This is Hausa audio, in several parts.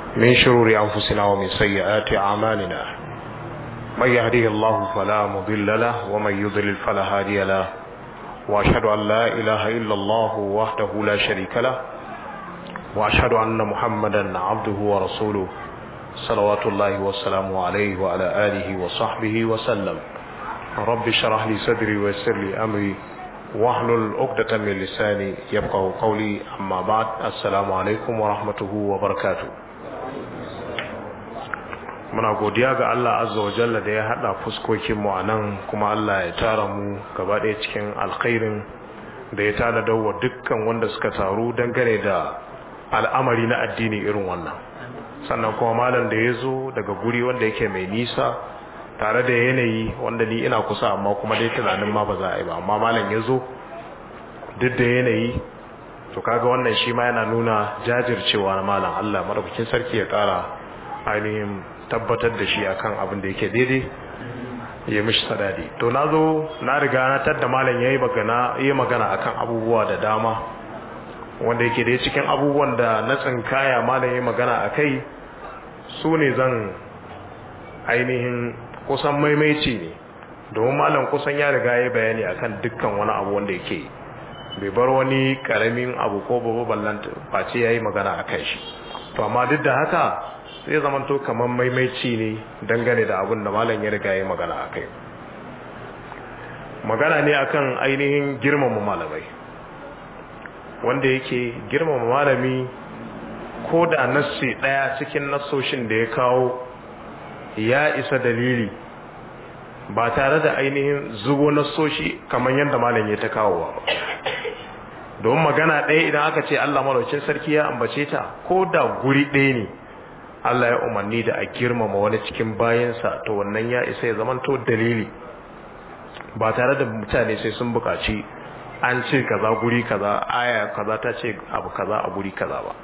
من شرور أنفسنا ومن سيئات أعمالنا من يهديه الله فلا مضل له ومن يضلل فلا هادي له وأشهد أن لا إله إلا الله وحده لا شريك له وأشهد أن محمدا عبده ورسوله صلوات الله والسلام عليه وعلى آله وصحبه وسلم رب اشرح لي صدري ويسر لي أمري واحلل عقدة من لساني يفقه قولي أما بعد السلام عليكم ورحمته وبركاته muna godiya ga Allah azza wa jalla da ya hada fuskokin mu anan kuma Allah ya tara mu gaba ɗaya cikin alkhairin da ya tada dawo dukkan wanda suka taru dangane da al'amari na addini irin wannan sannan kuma malam da ya zo daga guri wanda yake mai nisa tare da yanayi wanda ni ina kusa amma kuma dai tunanin ma ba za a yi ba amma malam ya zo duk da yanayi to kaga wannan shi ma yana nuna jajircewa na malam Allah madaukakin sarki ya kara ainihin tabbatar da shi akan abin da yake daidai ya mishi sadadi to na zo na riga na tadda malam yayi magana yayi magana akan abubuwa da dama wanda yake da cikin abubuwan da na tsinkaya malam yayi magana akai su ne zan ainihin kusan maimaici ne domin malam kusan ya riga ya bayani akan dukkan wani abu wanda yake bai bar wani karamin abu ko babu ballan face yayi magana akan shi to amma duk da haka zai zamanto kamar maimaici ne dangane da abin da malam ya riga ya magana akai magana ne akan ainihin girmama malamai wanda yake girmama malami ko da nassi daya cikin nassoshin da ya kawo ya isa dalili ba tare da ainihin zubo nassoshi kamar yadda malam ya ta kawowa ba domin magana ɗaya idan aka ce Allah malaucin sarki ya ambace ta ko da guri ɗaya ne Allah ya umarni da a girmama wani cikin bayansa to wannan ya isa ya zamanto dalili ba tare da mutane sai sun buƙaci an ce kaza guri kaza aya kaza ta ce abu kaza a guri kaza ba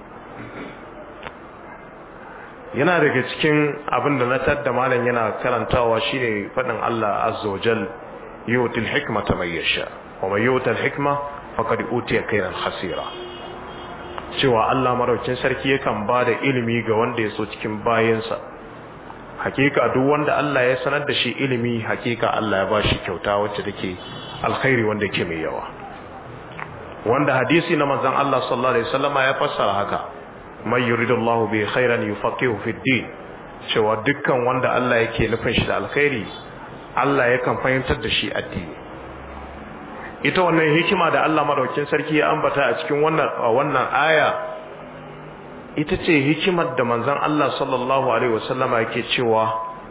yana daga cikin abin da na tadda malam yana karantawa shine faɗin Allah azza wa jal yutil hikmata man yasha wa man yutil hikma faqad utiya khairan hasira cewa Allah maraukin sarki yakan ba da ilimi ga wanda ya so cikin bayansa hakika duk wanda Allah ya sanar da shi ilimi hakika Allah ya ba shi kyauta wacce take alkhairi wanda yake mai yawa wanda hadisi na manzon Allah sallallahu alaihi wasallama ya fassara haka man yuridullahu bi khairan yufaqihu fid din cewa dukkan wanda Allah yake nufin shi da alkhairi Allah yakan fahimtar da shi addini ita wannan hikima da Allah madaukakin sarki ya ambata a cikin wannan wannan aya ita ce hikimar da manzon Allah sallallahu alaihi wasallama yake cewa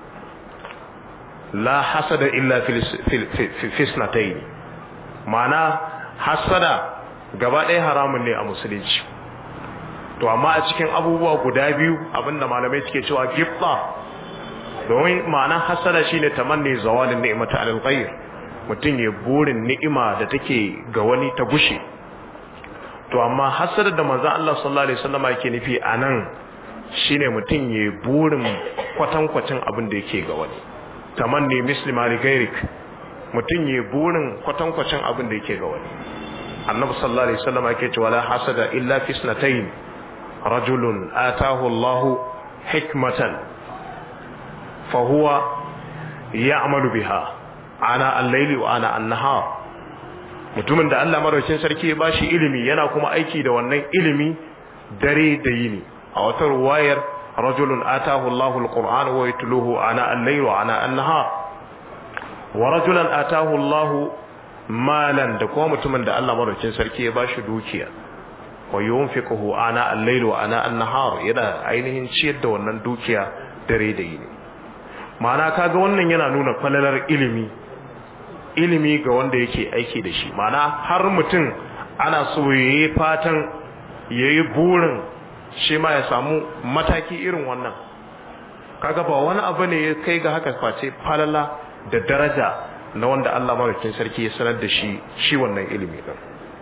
la hasada illa fil fisnatayn ma'ana hasada gaba ɗaya haramun ne a musulunci to amma a cikin abubuwa guda biyu abinda malamai suke cewa gifta domin ma'anar hasada shine tamanni zawalin ni'mata alal ghayr mutum ya burin ni'ima da take ga wani ta gushe to amma hasada da manzo Allah sallallahu alaihi wasallam yake nufi anan shine mutum ya burin kwatankwacin abin da yake ga wani tamanni muslima li ghayrik mutum ya burin kwatankwacin abin da yake ga wani annabi sallallahu alaihi wasallam yake cewa la hasada illa fi snatayn rajulun atahu Allahu hikmatan fa huwa ya'malu biha ana al-layli wa ana an-nahar mutumin da Allah madaukakin sarki ya bashi ilimi yana kuma aiki da wannan ilimi dare da yini a wata ruwayar rajulun atahu Allahu al-Qur'an wa yatluhu ana al-layli wa ana an-nahar wa rajulan atahu Allahu malan da kuma mutumin da Allah madaukakin sarki ya bashi dukiya wa yunfiquhu ana al-layli wa ana an-nahar yana ainihin ciyar da wannan dukiya dare da yini ma'ana kaga wannan yana nuna falalar ilimi ilimi ga wanda yake aiki da shi ma'ana har mutum ana so yayi fatan yayi burin shi ma ya samu mataki irin wannan kaga ba wani abu ne ya kai ga haka face falala da daraja na wanda Allah madaukakin sarki ya sanar da shi shi wannan ilimi din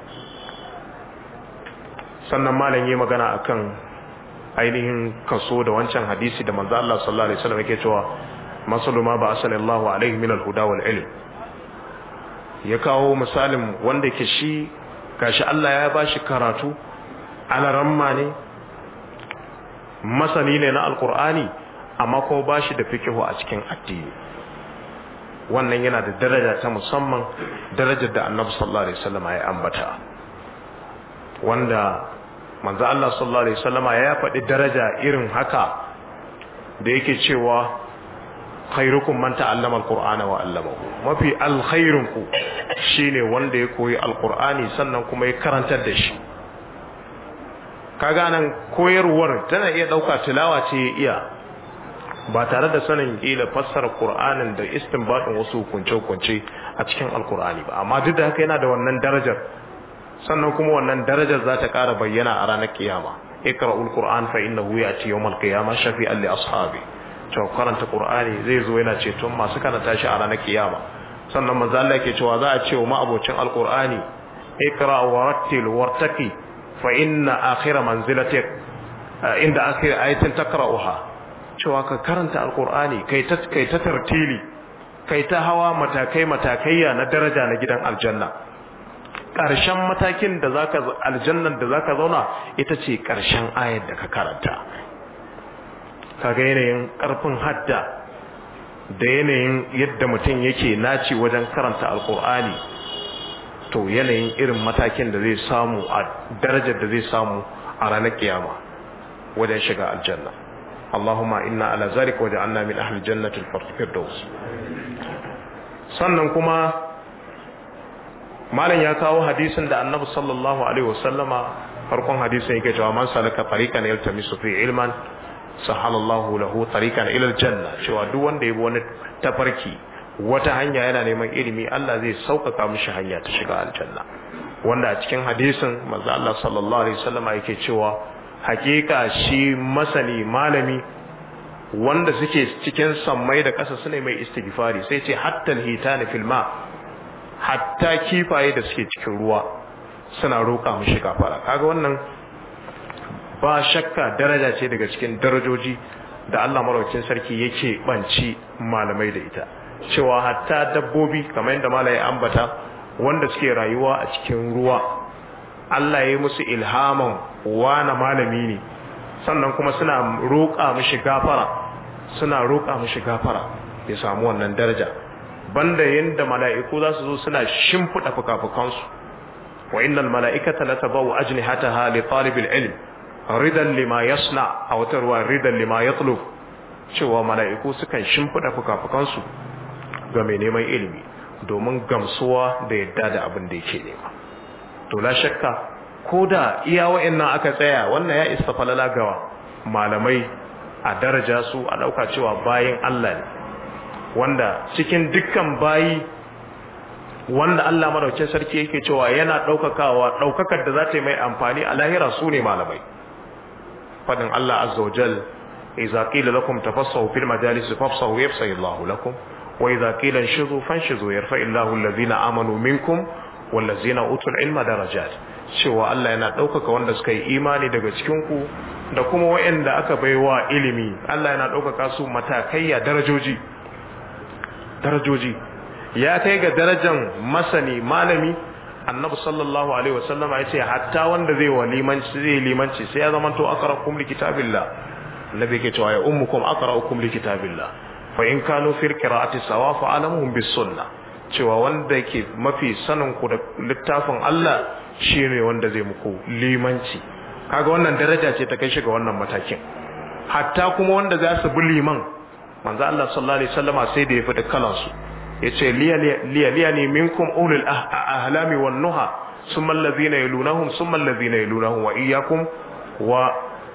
sannan malam yayi magana akan ainihin kaso da wancan hadisi da manzo Allah sallallahu alaihi wasallam yake cewa masalu ma ba asallallahu alaihi min al-huda wal ilm ya kawo misalin wanda ke shi gashi Allah ya bashi karatu ana ramma ne masani ne na alkur'ani amma kuma ba shi da fikihu a cikin addini wannan yana da daraja ta musamman darajar da annabi sallallahu alaihi wasallam ya ambata wanda manzo Allah sallallahu alaihi wasallam ya faɗi daraja irin haka da yake cewa khairukum man ta'allama alqur'ana wa 'allamahu mafi alkhairunku shine wanda ya koyi alqur'ani sannan kuma ya karantar da shi kaga nan koyarwar tana iya dauka tilawa ce ya iya ba tare da sanin kila fassara qur'anin da istinbadin wasu hukunce-hukunce a cikin alqur'ani ba amma duk da haka yana da wannan darajar sannan kuma wannan darajar za ta ƙara bayyana a ranar kiyama ikra'ul qur'an fa innahu ya'ti yawmal qiyamah shafi'an li ashabi to karanta qur'ani zai zo yana ceton masu karanta shi a ranar kiyama sannan manzo Allah yake cewa za a ce wa ma'abocin alqur'ani ikra wa rattil wartaqi fa inna akhira manzilatik inda akhir ayatin takra'uha cewa ka karanta alqur'ani kai ta kai ta tartili kai ta hawa matakai matakaiya na daraja na gidan aljanna ƙarshen matakin da zaka aljannan da zaka zauna ita ce ƙarshen ayar da ka karanta kaga yanayin ƙarfin hadda da yanayin yadda mutum yake naci wajen karanta alkur'ani to yanayin irin matakin da zai samu a darajar da zai samu a ranar kiyama wajen shiga aljanna Allahumma inna ala zalika waja'alna min ahli jannati al-firdaus sannan kuma malam ya kawo hadisin da annabi sallallahu alaihi wasallama farkon hadisin yake cewa man salaka tariqan yaltamisu fi ilman sahalallahu lahu tariqan ila aljanna cewa duk wanda ya bi wani tafarki wata hanya yana neman ilimi Allah zai sauƙaƙa mishi hanya ta shiga aljanna wanda a cikin hadisin manzo Allah sallallahu alaihi wasallama yake cewa hakika shi masani malami wanda suke cikin sammai da ƙasa sune mai istighfari sai ce hatta alhitani fil ma hatta kifaye da suke cikin ruwa suna roƙa mishi gafara kaga wannan ba shakka daraja ce daga cikin darajoji da Allah maraukin sarki yake banci malamai da ita cewa hatta dabbobi kamar yadda malai ambata wanda suke rayuwa a cikin ruwa Allah ya yi musu ilhaman wana malami ne sannan kuma suna roƙa mishi gafara suna roƙa mishi gafara ya samu wannan daraja banda yanda mala'iku za su zo suna shimfiɗa fuka-fukansu wa innal mala'ikata latabawu ajnihataha li talibil ilm ridan lima yasna a wata ruwa ridan lima yatlub cewa mala'iku sukan shimfiɗa fuka-fukansu ga mai neman ilimi domin gamsuwa da yadda da abin da yake nema to la shakka ko da iya wa'annan aka tsaya wannan ya isa falala gawa malamai a daraja su a ɗauka cewa bayan Allah ne wanda cikin dukkan bayi wanda Allah madaukin sarki yake cewa yana ɗaukakawa ɗaukakar da za ta yi mai amfani a lahira su ne malamai fadin Allah azza wajal idza qila lakum tafassahu fil majalis fafsahu yafsahu Allah lakum wa idza qila inshuzu fanshuzu yarfa'u Allahu alladhina amanu minkum wallazina utul ilma darajat cewa Allah yana ɗaukaka wanda suka yi imani daga cikin ku da kuma waɗanda aka baiwa ilimi Allah yana ɗaukaka su matakaiya darajoji darajoji ya kai ga darajan masani malami annabi sallallahu alaihi wasallama ya ce hatta wanda zai wa limanci zai limanci sai ya zama to aqra'ukum li kitabillah annabi yake cewa ya ummukum aqra'ukum li kitabillah fa in kanu fi qira'ati sawa fa alamuhum bis sunnah cewa wanda yake mafi sanin ku da littafin Allah shine wanda zai muku limanci kaga wannan daraja ce ta kai shi ga wannan matakin hatta kuma wanda za su bi liman manzo Allah sallallahu alaihi wasallama sai da ya fada kalan su yace liya liya ne minkum ulul ahlami wan nuha summa allazina yalunahum summa allazina yalunahum wa iyyakum wa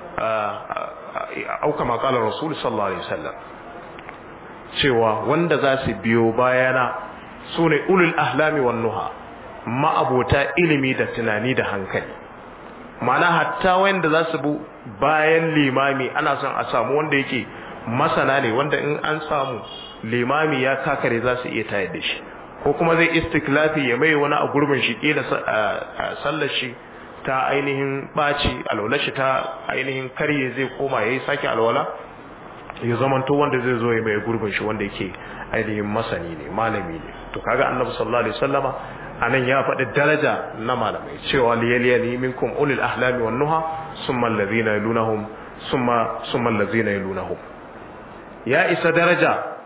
au kama qala rasul sallallahu alaihi wasallam cewa wanda za su biyo bayana sune ulul ahlami wan nuha ma'abota ilimi da tunani da hankali ma'ana hatta wanda za su bu bayan limami ana son a samu wanda yake masana ne wanda in an samu limami ya kakare za su iya tayar da shi ko kuma zai istiklafi ya mai wani a gurbin shi kila sallar shi ta ainihin ɓaci alwala shi ta ainihin karye zai koma ya yi sake alwala ya zamanto wanda zai zo ya mai gurbin shi wanda yake ainihin masani ne malami ne to kaga annabi sallallahu alaihi wasallama anan ya faɗi daraja na malamai cewa liyaliyani minkum ulil ahlami wan nuha summa alladhina yalunahum summa summa allazina yalunahum ya isa daraja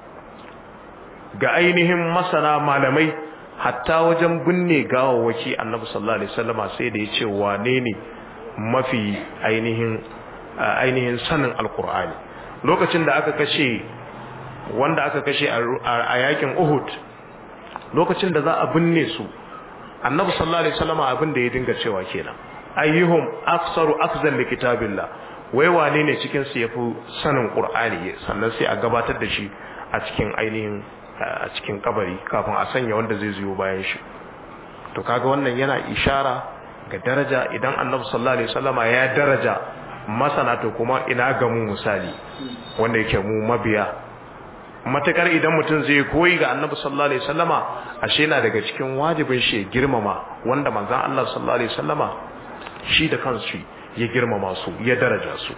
ga ainihin masana malamai hatta wajen binne gawawwaki annabi sallallahu alaihi wasallama sai da yace wane ne mafi ainihin ainihin sanin alqur'ani lokacin da aka kashe wanda aka kashe a yakin Uhud lokacin da za a binne su annabi sallallahu alaihi wasallama abin da ya dinga cewa kenan ayyuhum aksaru akzan li kitabillah wai wane ne cikin su yafi sanin qur'ani sannan sai a gabatar da shi a cikin ainihin a cikin kabari kafin a sanya wanda zai zuyo bayan shi to kaga wannan yana ishara ga daraja idan annabi sallallahu alaihi wasallama ya daraja masana to kuma ina ga mu misali wanda yake mu mabiya matakar idan mutum zai koyi ga annabi sallallahu alaihi wasallama ashe yana daga cikin wajibin shi girmama wanda manzon Allah sallallahu alaihi wasallama shi da kansu ya girmama su ya daraja su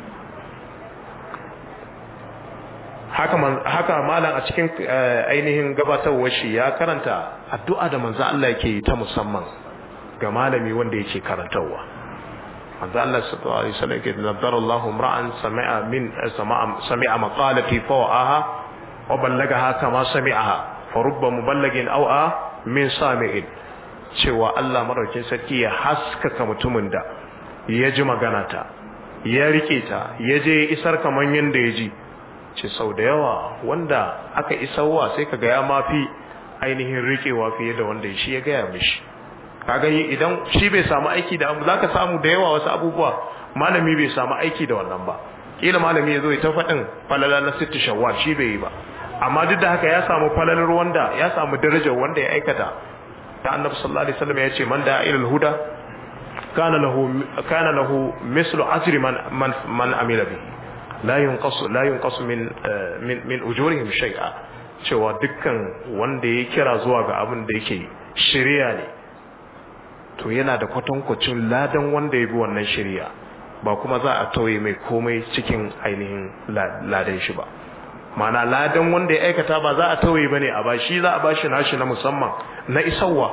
haka haka malam a cikin ainihin gabatarwar shi ya karanta addu'a da manzo Allah yake yi ta musamman ga malami wanda yake karantarwa manzo Allah sallallahu alaihi wasallam yake nazzara Allahu imra'an sami'a min sami'a maqalati fawa'aha wa ballagaha kama sami'aha fa rubba muballigin aw a min sami'in cewa Allah madaukin sarki ya haskaka mutumin da ya ji magana ta ya rike ta ya je isar kaman yanda ya ji ce sau da yawa wanda aka isarwa sai kaga ya mafi ainihin rikewa fiye da wanda shi ya gaya mishi kaga idan shi bai samu aiki da abu zaka samu da yawa wasu abubuwa malami bai samu aiki da wannan ba kila malami ya zo ya ta faɗin falala na sitti shawwal shi bai yi ba amma duk da haka ya samu falalar wanda ya samu darajar wanda ya aikata ta annabi sallallahu alaihi wasallam ya ce man da ilal huda kana lahu kana lahu mislu ajri man man, man amila bihi la yunqasu la yunqasu min min min ujurihim shay'a cewa dukkan wanda ya kira zuwa ga abin da yake shari'a ne to yana da kwatankwacin ladan wanda ya bi wannan shari'a ba kuma za a tauye mai komai cikin ainihin ladan shi ba mana ladan wanda ya aikata ba za a tauye bane a ba shi za a bashi nashi na musamman na isarwa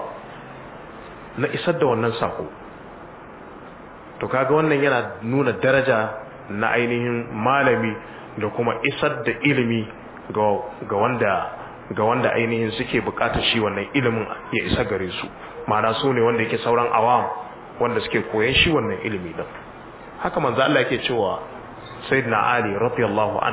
na isar da wannan sako to kaga wannan yana nuna daraja na ainihin malami da kuma isar da ilimi ga wanda ga wanda ainihin suke bukatar shi wannan ilimin ya isa gare su ma'ana su ne wanda yake sauran awam wanda suke koyan shi wannan ilimi din haka manzo Allah yake cewa sayyidina Ali radiyallahu an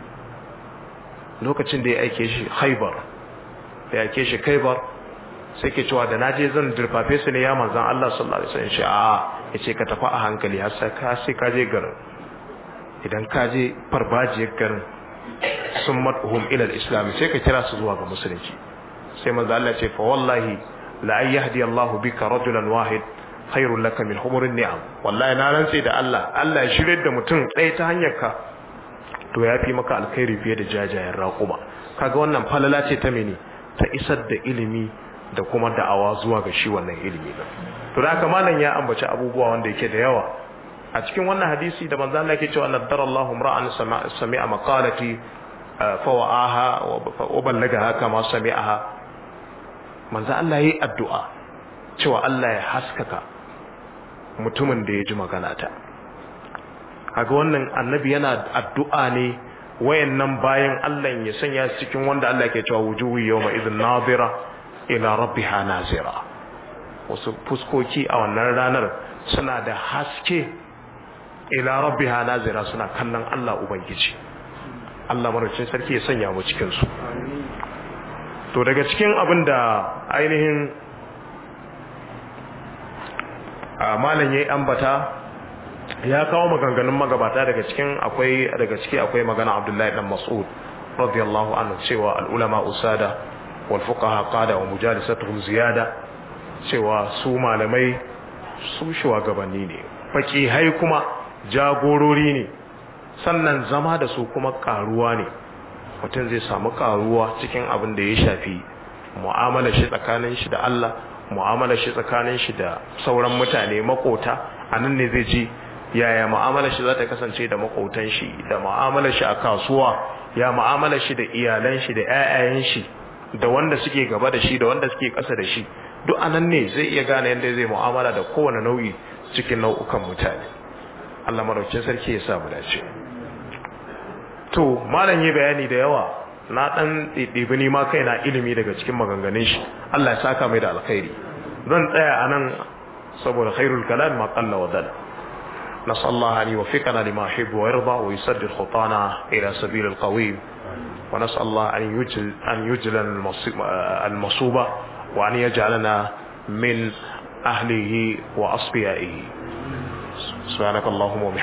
lokacin da ya aike shi Khaybar da ya aike shi Khaybar sai ke cewa da naje zan dirfafe su ne ya manzon Allah sallallahu alaihi wasallam shi a yace ka tafi a hankali har sai ka sai ka je garin idan ka je farfajiyar garin sun madhum ila al-islam sai ka kira su zuwa ga musulunci sai manzo Allah ce fa wallahi la ay yahdi Allah bika rajulan wahid khairul laka min humurin ni'am wallahi na rantse da Allah Allah ya shirye da mutum ɗaya ta hanyar ka to ya fi maka alkhairi fiye da jajayen raƙuma kaga wannan falala ce ta mene ta isar da ilimi da kuma da'awa zuwa ga shi wannan ilimi din to da haka malam ya ambaci abubuwa wanda yake da yawa a cikin wannan hadisi da manzo Allah yake cewa naddara Allahu ra'an sami'a maqalati fa wa'aha wa ballagaha kama sami'aha manzo Allah yayi addu'a cewa Allah ya haskaka mutumin da ya ji magana ta kaga wannan annabi yana addu'a ne wayannan bayan Allah ya sanya cikin wanda Allah yake cewa wujuhu yawma idhin nadira ila rabbiha nazira wasu fuskoki a wannan ranar suna da haske ila rabbiha nazira suna kallon Allah ubangiji Allah marocin sarki ya sanya mu cikin su to daga cikin abin da ainihin a malam yayi ambata ya kawo maganganun magabata daga cikin akwai daga ciki akwai magana Abdullahi dan Mas'ud radiyallahu anhu cewa al ulama usada wal fuqaha qada wa mujalisatuhum ziyada cewa su malamai su shugabanni ne fakihai kuma jagorori ne sannan zama da su kuma karuwa ne mutum zai samu karuwa cikin abin da ya shafi mu'amalar shi tsakanin shi da Allah mu'amalar shi tsakanin shi da sauran mutane makota anan ne zai ji yaya mu'amalar shi za ta kasance da makotan shi da mu'amalar shi a kasuwa ya mu'amalar shi da iyalan shi da ƴaƴayen shi da wanda suke gaba da shi da wanda suke ƙasa da shi duk anan ne zai iya gane yadda zai mu'amala da kowane nau'i cikin nau'ukan mutane Allah maraukin sarki ya sa mu dace to malam yi bayani da yawa na dan ɗiɗɗibi ni ma kaina ilimi daga cikin maganganun shi Allah ya saka mai da alkhairi zan tsaya anan saboda khairul kalam ma qalla wa dal نسأل الله أن يوفقنا لما يحب ويرضى ويسدد خطانا إلى سبيل القويم ونسأل الله أن يجل أن يجل المصوبة وأن يجعلنا من أهله وأصفيائه سبحانك اللهم وبحمدك